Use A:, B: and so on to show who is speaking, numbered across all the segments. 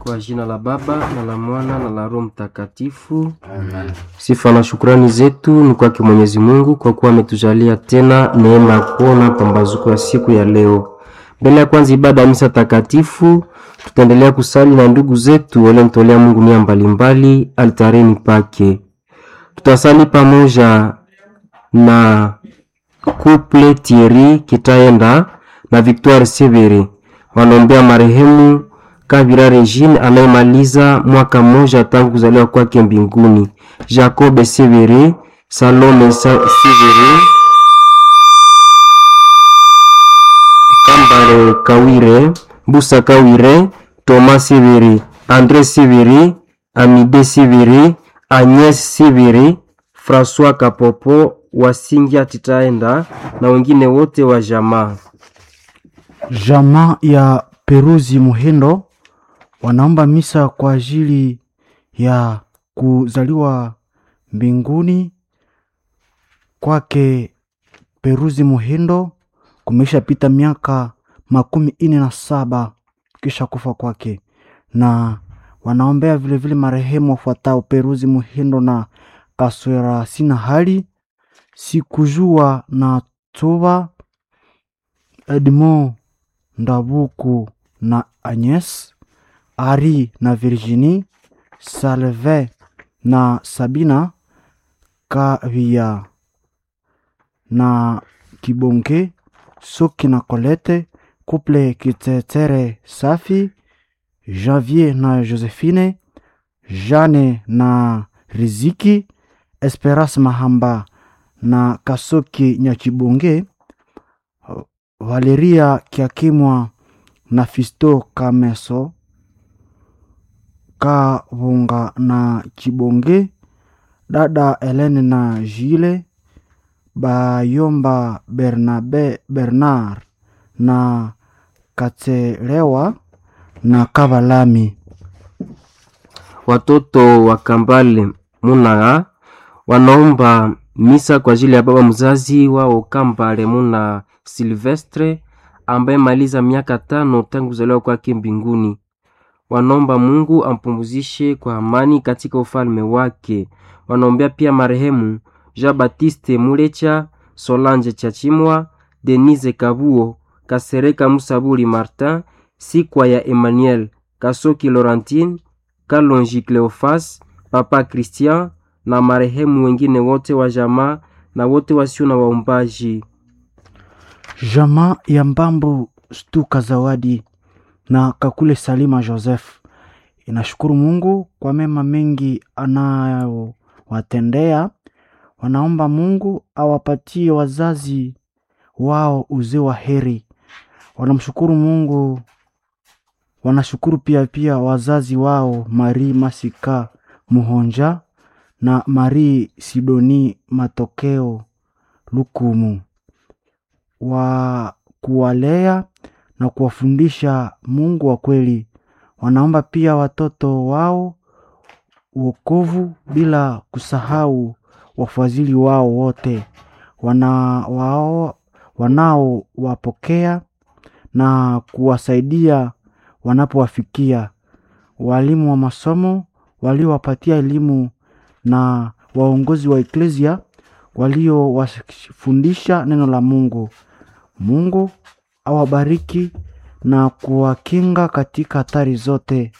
A: Kwa jina la Baba na la Mwana na la Roho Mtakatifu. Amen. Sifa na shukrani zetu ni kwake Mwenyezi Mungu kwa kuwa ametujalia tena neema ya kuona pambazuko ya siku ya leo. Mbele ya kwanza ibada ya misa takatifu, tutaendelea kusali na ndugu zetu waliomtolea Mungu nia mbalimbali altareni pake. Tutasali pamoja na couple Thierry Kitaenda na Victoire Severi wanaombea marehemu Kabira Regine anayemaliza mwaka mmoja tangu kuzaliwa kwake mbinguni, Jacob Severi, Salome Severi, Kambale Kawire, Busa Kawire, Thomas Severi, Andre Severi, Amide Severi, Agnes Severi, François Kapopo, Wasingia Titaenda na wengine wote wa jamaa.
B: Jamaa ya Peruzi Muhindo wanaomba misa kwa ajili ya kuzaliwa mbinguni kwake Peruzi Muhindo. Kumesha pita miaka makumi ine na saba kisha kufa kwake, na wanaombea vilevile marehemu wafuatao Peruzi Muhindo na Kaswera sina hali sikujua na Tuba Edmond Ndabuku na Agnes Ari na Virginie Salve na Sabina Kavia na Kibonge Soki na Colette Couple Kitetere Safi Janvier na Josephine Jane na Riziki Esperance Mahamba na Kasoki Nyakibonge Valeria Kiakimwa na Fisto Kameso Kavunga na Kibonge dada Helene na Jile Bayomba Bernabe Bernard na Katelewa na Kavalami.
A: Watoto wa Kambale Munaa wanaomba misa kwa ajili ya baba mzazi wao Kambale Muna Silvestre ambaye maliza miaka tano tangu kuzaliwa kwake mbinguni. Wanaomba Mungu ampumzishe kwa amani katika ufalme wake. Wanaombea pia marehemu Jean Baptiste Mulecha, Solange Chachimwa, Denise Kabuo, Kasereka Musabuli Martin, Sikwa ya Emmanuel, Kasoki Laurentine, Kalonji Cleofas, Papa Christian na marehemu wengine wote wa jamaa na wote wasio na waombaji.
B: Jamaa ya Mbambu Stuka Zawadi na Kakule Salima Joseph inashukuru Mungu kwa mema mengi anayowatendea. Wanaomba Mungu awapatie wazazi wao uzee wa heri. Wanamshukuru Mungu, wanashukuru pia pia wazazi wao Marie Masika Muhonja na Marie Sidoni Matokeo Lukumu wa kuwalea na kuwafundisha Mungu wa kweli. Wanaomba pia watoto wao wokovu, bila kusahau wafadhili wao wote wana wao wanaowapokea na kuwasaidia wanapowafikia, walimu wa masomo waliowapatia elimu na waongozi wa eklesia waliowafundisha neno la Mungu. Mungu awabariki na kuwakinga katika hatari zote.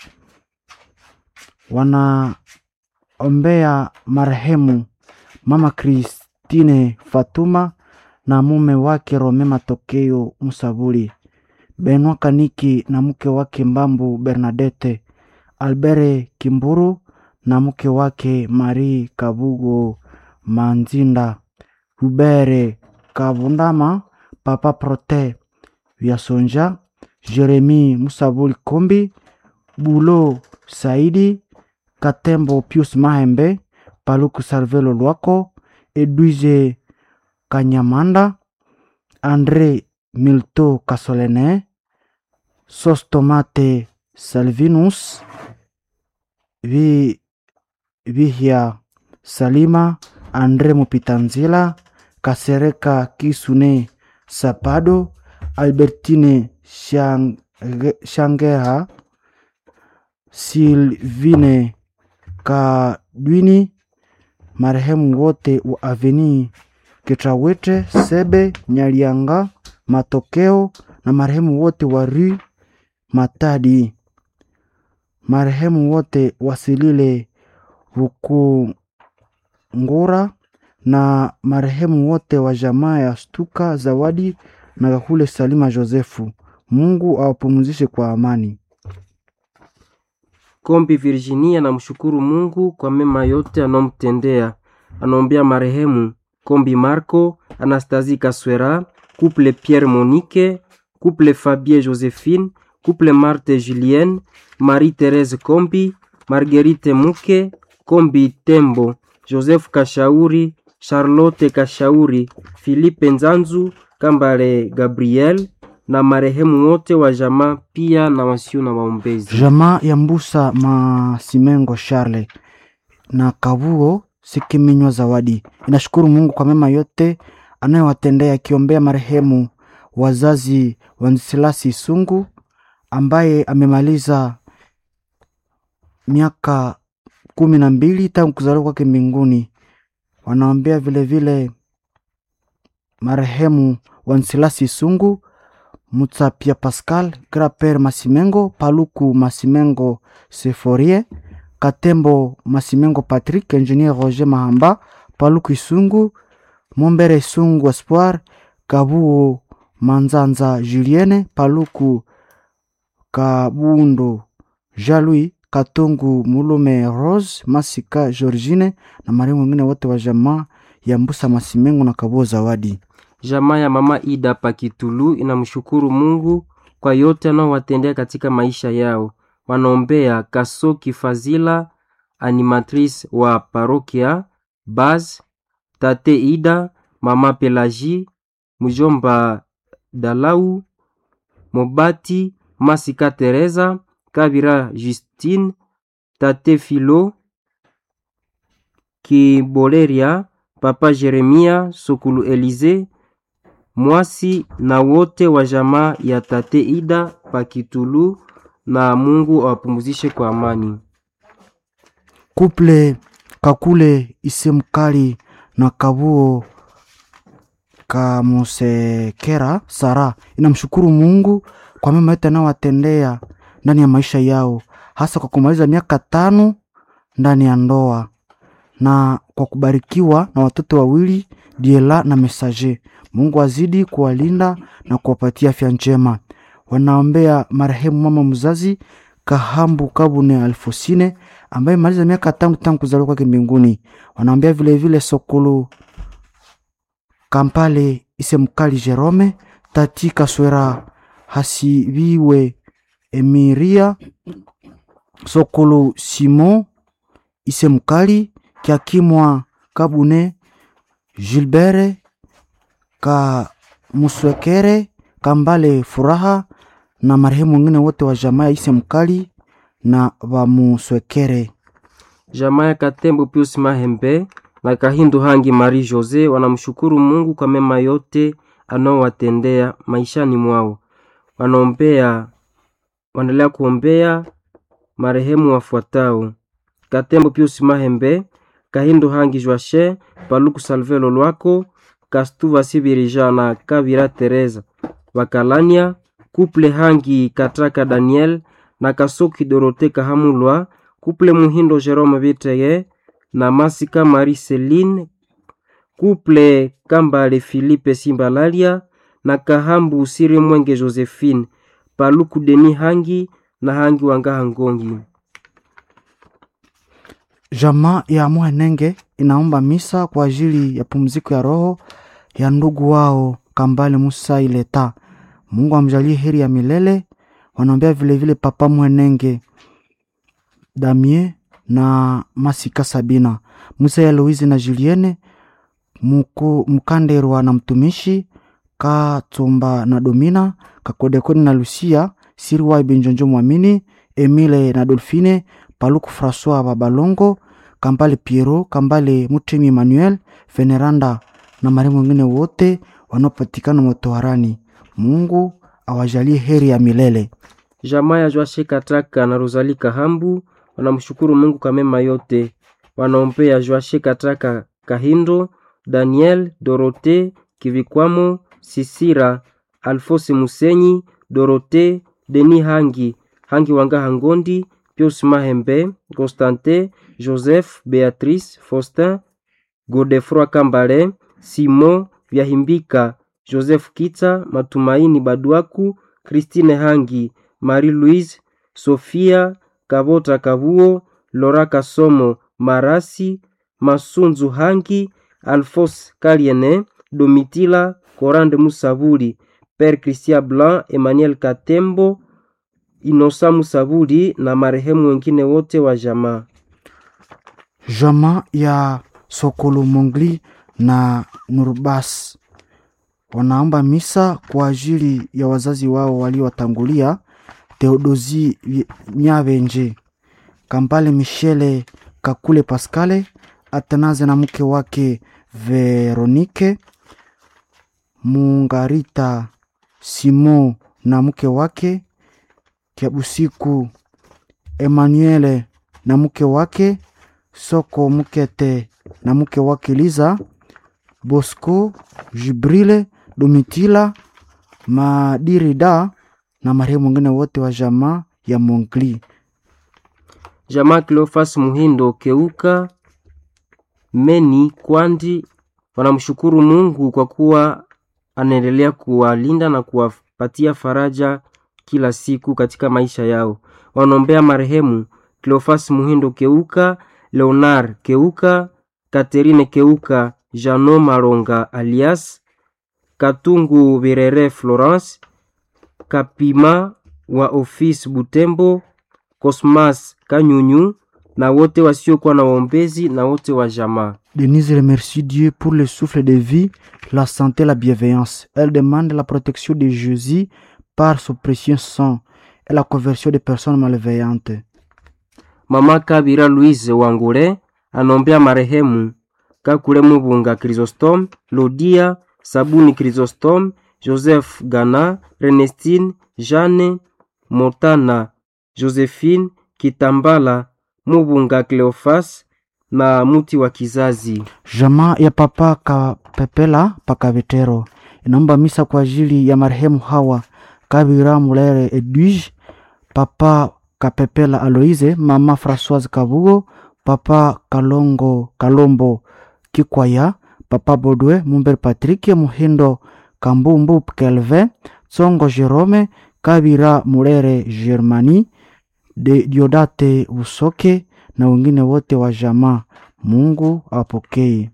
B: Wanaombea marehemu Mama Kristine Fatuma na mume wake Rome Matokeo Musabuli, Benwa Kaniki na mke wake Mbambu Bernadette, Albere Kimburu na mke wake Marie Kabugo Manzinda, Hubere Kavundama, Papa Prote Vyasonja, Jeremi Musabuli Kombi, Bulo Saidi, Katembo Pius Mahembe, Paluku Salvelo Lwako, Edwize Kanyamanda, Andre Milto Kasolene, Sostomate Salvinus, Vi Vihia Salima, Andre Mupitanzila, Kasereka Kisune Sapado, Albertine Shang- Shangeha Silvine Kadwini, marehemu wote wa Aveni Ketrawete, Sebe Nyalianga, Matokeo na marehemu wote wa Rue Matadi, marehemu wote wasilile Rukungura na marehemu wote wa jamaa ya Stuka Zawadi na Kakule Salima Josefu. Mungu awapumzishe kwa amani.
A: Kombi Virginia anamshukuru Mungu kwa mema yote anomtendea. Anaombea marehemu Kombi Marco, Anastasie Kaswera, couple Pierre Monique, couple Fabien Josephine, couple Marthe Julienne, Marie-Thérèse Kombi, Marguerite Muke, Kombi Tembo, Joseph Kashauri, Charlotte Kashauri, Philippe Nzanzu, Kambale Gabriel na marehemu wote wa jamaa pia na wasio na waombezi.
B: Jamaa ya Mbusa Masimengo Charle na Kabuo Sikiminywa Zawadi inashukuru Mungu kwa mema yote anayowatendea, akiombea marehemu wazazi wa Nsilasi Sungu ambaye amemaliza miaka kumi na mbili tangu kuzaliwa kwake mbinguni. Wanaombea vilevile marehemu wa Nsilasi Sungu Mutsapia Pascal, Graper Masimengo, Paluku Masimengo Seforie, Katembo Masimengo Patrick, Engineer Roger Mahamba, Paluku Isungu, Mombere Isungu Espoir, Kabuo Manzanza Julienne, Paluku Kabundo Jalui, Katungu Mulume Rose, Masika Georgine na marehemu wengine wote wa jamaa ya Mbusa Masimengo na Kabuo Zawadi.
A: Jamaa ya mama Ida Pakitulu inamshukuru Mungu kwa yote anaowatendea katika maisha yao. Wanaombea Kasoki Fazila, animatrice wa parokia Baz, tate Ida, mama Pelagie, mjomba Dalau, Mobati, Masika Teresa, Kabira Justine, tate Filo, Kiboleria, papa Jeremia, Sokulu Elize, Mwasi na wote wa jamaa ya tate Ida Pakitulu, na Mungu awapumzishe kwa amani.
B: Kuple Kakule Isemkali na Kabuo Kamusekera Sara inamshukuru Mungu kwa mema yote anayowatendea ndani ya maisha yao, hasa kwa kumaliza miaka tano ndani ya ndoa na kwa kubarikiwa na watoto wawili Diela na Mesaje. Mungu azidi kuwalinda na kuwapatia afya njema. Wanaombea marehemu mama mzazi Kahambu Kabune Alfosine ambaye maliza miaka tangu tangu kuzaliwa kwake mbinguni. Wanaombea vilevile Sokolo Kampale Isemkali Jerome Tati Kaswera Hasibiwe Emiria Sokolo Simon Isemkali Kiakimwa Kabune Gilbert Kamuswekere Kambale Furaha na marehemu wengine wote wa jamaa ya Isemkali na Vamuswekere.
A: Jamaa ya Katembo Pius Mahembe na Kahindu Hangi Marie Jose wanamshukuru Mungu kwa mema yote anaowatendea maishani mwao. Wanaombea, wanaendelea kuombea marehemu wafuatao: Katembo Pius Mahembe, Kahindu Hangi Joache, Paluku Salve Lolwako, Kastuva Sibirija na Kabira Teresa Bakalania, Kuple Hangi Katraka Daniel na Kasoki Dorote Kahamulwa, Kuple Muhindo Jerome Biteye na Masika Marie Celine, Kuple Kambale Philippe Simbalalia na Kahambu Siri Mwenge Josephine, Paluku Deni Hangi na Hangi Wangaha Ngongi.
B: Jamaa ya Mwenenge inaomba misa kwa ajili ya pumziko ya roho ya ndugu wao Kambale Musa Ileta. Mungu amjalie heri ya milele. Wanaombea vilevile Papa Mwenenge Damie na Masika Sabina Musa ya Louise na Julienne Muku, Mkanderwa na mtumishi Katumba na Domina Kakodekoni na Lucia Siriwa Benjonjo Mwamini Emile na Dolfine Paluku Francois Babalongo Kambale Piero Kambale Mutemi Emmanuel Veneranda na marehemu wengine wote wanaopatikana motoharani. Mungu awajalie heri ya milele.
A: Jamaa ya Joashe Kataka na Rosali Kahambu wanamshukuru Mungu kwa mema yote. Wanaombea Joashe Kataka Kahindo, Daniel, Dorote Kivikwamo, Sisira, Alfose Musenyi, Dorote, Deni Hangi, Hangi Wanga Hangondi, Pius Mahembe, Constantin, Joseph, Beatrice, Faustin, Godefroi Kambale, Simon Vyahimbika, Joseph Kitsa, Matumaini Baduaku, Christine Hangi, Marie-Louise, Sofia Kabota Kabuo, Lora Kasomo, Marasi, Masunzu Hangi, Alphonse Kaliene, Domitila, Corande Musabuli, Père Christian Blanc, Emmanuel Katembo, Inosa Musabuli na marehemu wengine wote wa jamaa.
B: Jamaa ya Sokolo Mongli na Nurbas wanaomba misa kwa ajili ya wazazi wao waliowatangulia Theodosi Nyabenje, Kambale Michele Kakule Pascale, Atanaze na mke wake Veronike, Mungarita Simo na mke wake Kiabusiku, Emanuele na mke wake Soko Mukete na mke wake Liza, Bosco Jibrile, Domitila Madirida na marehemu wengine wote wa jamaa ya Mongli.
A: Jamaa Cleofas Muhindo Keuka Meni Kwandi wanamshukuru Mungu kwa kuwa anaendelea kuwalinda na kuwapatia faraja kila siku katika maisha yao. Wanaombea marehemu Cleofas Muhindo Keuka, Leonard Keuka, Katerine Keuka, Jano Maronga alias Katungu Birere Florence, Kapima wa ofisi Butembo, Cosmas Kanyunyu na wote wasiokuwa na waombezi na wote wa jamaa.
B: Denise remercie Dieu pour le souffle de vie, la santé, la bienveillance. Elle demande la protection de Jésus par son précieux sang et la conversion des personnes malveillantes.
A: Mama Kabira Louise Wangule anombea marehemu Kakule Mubunga Chrysostome, Lodia Sabuni Chrysostome, Joseph Gana, Renestine, Jeanne Motana, Josephine Kitambala, Mubunga Cleofas na muti wa kizazi.
B: Jamaa ya Papa Kapepela Pakavitero inaomba misa kwa ajili ya marehemu Hawa Kabira Mulere Edwige, Papa Kapepela Aloise, Mama Françoise Kabugo, Papa Kalongo Kalombo Kikwaya, Papa Bodwe Mumber Patrick Muhindo Kambumbu Kelvin, Tsongo Jerome Kabira Mulere Germani, de Diodate Usoke na wengine wote wa jamaa. Mungu awapokee.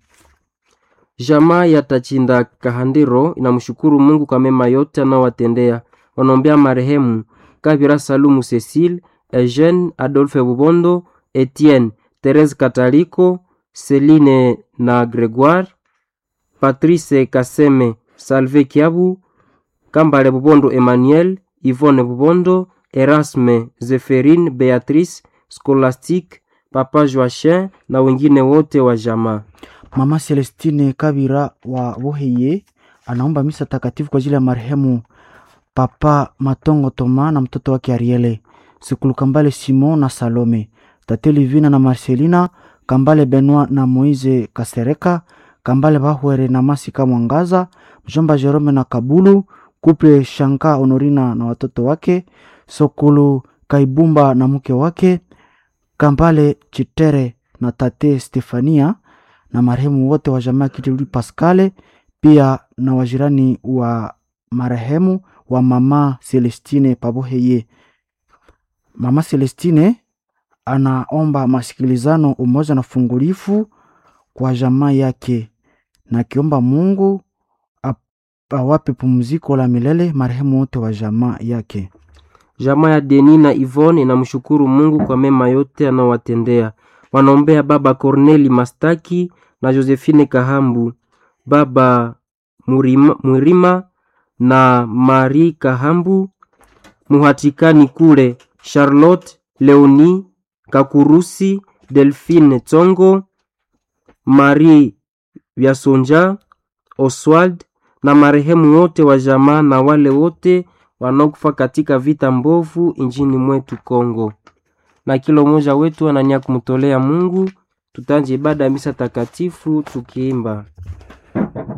A: Jamaa ya Tachinda Kahandiro inamshukuru Mungu kwa mema yote anaowatendea. Wanaombea marehemu Kabira Salumu Cecile, Eugene Adolphe Bubondo, Etienne Therese Kataliko, Celine na Gregoire, Patrice Kaseme, Salve Kiabu, Kambale Bubondo Emmanuel, Yvonne Bubondo, Erasme, Zeferine, Beatrice, Scholastique, Papa Joachin na wengine wote wa jamaa.
B: Mama Celestine Kabira wa Boheye anaomba misa takatifu kwa ajili ya marehemu Papa Matongo Toma na mtoto wake Ariele, Sikulu Kambale Simon na Salome, Tate Livina na Marcelina, Kambale Benoit na Moise Kasereka, Kambale Bahwere na Masika Mwangaza, mjomba Jerome na Kabulu, Kuple Shanka Honorina na watoto wake, Sokulu Kaibumba na mke wake, Kambale Chitere na Tate Stefania na marehemu wote wa jamaa Kituli Pascale, pia na wajirani wa marehemu wa mama Celestine Paboheye. Mama Celestine anaomba masikilizano, umoja na fungulifu kwa jamaa yake, na akiomba Mungu awape pumziko la milele marehemu wote wa jamaa yake.
A: Jamaa ya Deni na Yvonne inamshukuru Mungu kwa mema yote anaowatendea. Wanaombea baba Corneli Mastaki na Josephine Kahambu, baba Murima, Murima na Marie Kahambu, muhatikani kule Charlotte Leoni Kakurusi, Delphine Tsongo, Marie Vyasonja, Oswald na marehemu wote wa jamaa na wale wote wanaokufa katika vita mbovu nchini mwetu Kongo, na kila mmoja wetu anania kumtolea Mungu. Tutanje ibada ya misa takatifu tukiimba